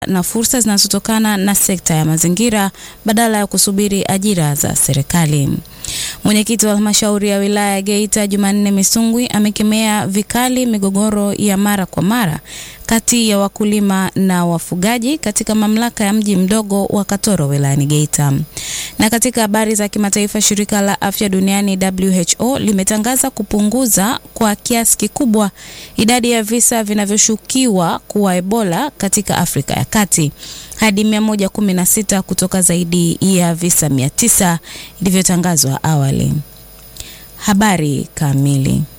na fursa zinazotokana na sekta ya mazingira badala ya kusubiri ajira za serikali. Mwenyekiti wa halmashauri ya wilaya ya Geita Jumanne Misungwi amekemea vikali migogoro ya mara kwa mara kati ya wakulima na wafugaji katika mamlaka ya mji mdogo wa Katoro wilayani Geita. Na katika habari za kimataifa, shirika la afya duniani WHO limetangaza kupunguza kwa kiasi kikubwa idadi ya visa vinavyoshukiwa kuwa Ebola katika Afrika ya Kati hadi 116 kutoka zaidi ya visa 900 ilivyotangazwa awali. Habari kamili.